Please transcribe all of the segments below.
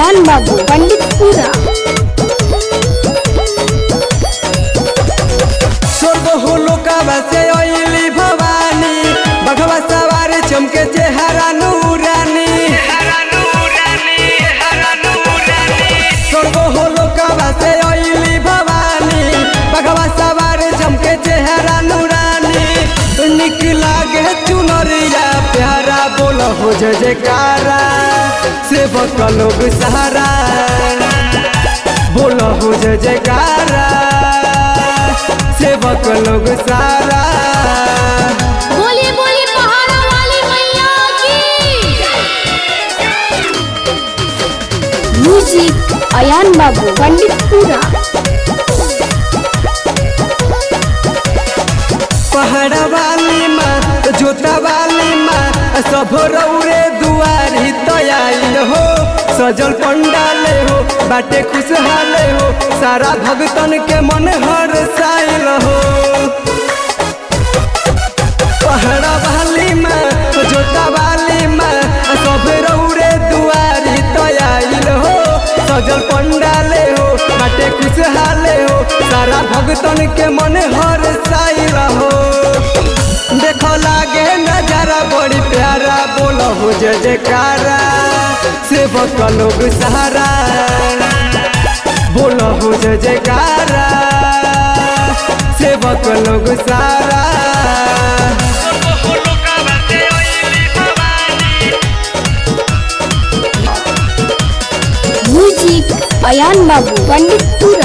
अयान बाबू पंडितपुरा स्वर्ग होलो काबा से अइली भवानी बघवा सवार चमके चेहरा नूरानी स्वर्ग होलो काबा से अइली भवानी बघवा सवार चमके चेहरा नूरानी निक लागे चुनरिया प्यारा बोल हो जय जयकारा सेवक लोग सहारा बोल हो जय जयकारा सेवक लोग सारा बोलिए बोलिए पहाड़ा वाली मैया की म्यूजिक अयान बाबू पंडितपुरा पहाड़ वाली माँ जोता वाली माँ सब रौरे दुआरी तयाइल हो सजल पंडाले हो बाटे खुशहाले हो सारा भगतन के मन हर साइल हो पहाड़ वाली माँ जोता वाली माँ सब रौरे दुआरी तयाइल हो सजल पंडाले हो बाटे खुशहाले हो सारा भगतन के मन हर साइल हो देखो लागे नजारा बड़ी प्यारा बोलो हो जय जयकारा सेवक लोग सहारा बोलो हो जय जयकारा सेवक लोग सारा म्यूजिक अयान बाबू पंडितपुरा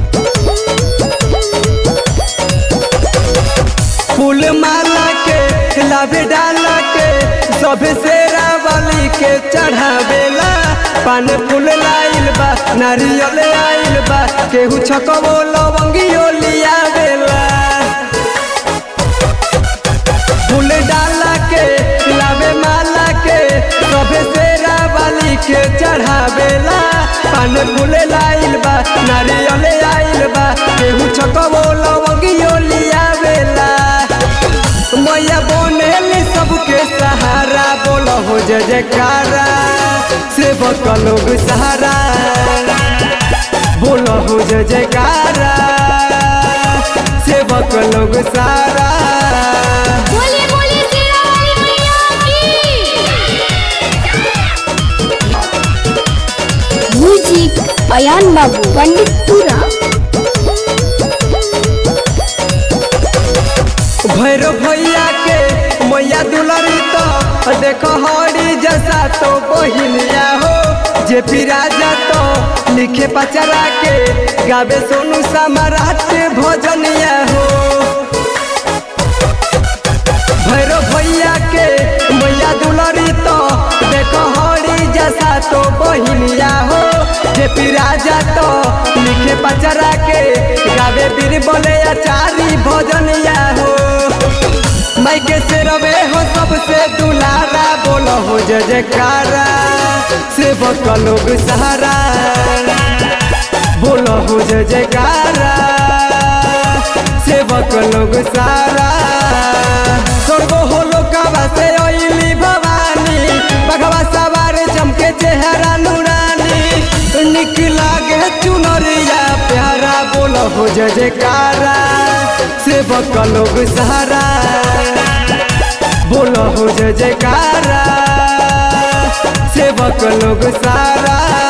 फूल माला के लाभे डाला के सभे सेरा वाली के चढ़ावेला पान फूल लाइल बा नारियल आइल बा केहू छकबो लवंगियो लियावेला फूल डाला के लावे माला के सभे सेरा वाली के चढ़ावेला पान फूल लाइल बा नारियल आइल बा केहू छकबो लवंगियो लियावेला मैया बनेली सबके सहारा बोलो हो जय जयकारा सेवक लोग सहारा बोलो हो जय जयकारा सेवक लोग सारा बोलिए बोलिए शेरा वाली मैया की म्यूजिक अयान बाबू पंडितपुरा भैरव भैया के मैया दुलरी तो देखो हरी जैसा तो बहिनिया हो जे राजा तो लिखे पचरा के गावे सोनू सम्राट भजनिया हो भैरव भैया के मैया दुलरी तो देखो हरी जैसा तो बहिनिया हो जे राजा तो लिखे पचरा के गावे बीर बोले आचारी भजनिया हो माई के से रवे हो सबसे दुलारा बोलो हो जय जयकारा सेवक लोग सहारा बोलो हो जय जयकारा सेवक लोग सारा स्वर्ग होलो काबा से अइली भवानी बघवा सवार चमके चेहरा नूरानी निक लागे चुनरिया प्यारा बोलो हो जय जयकारा सेवक लोग सहारा बोलो हो जय जयकारा सेवक लोग सारा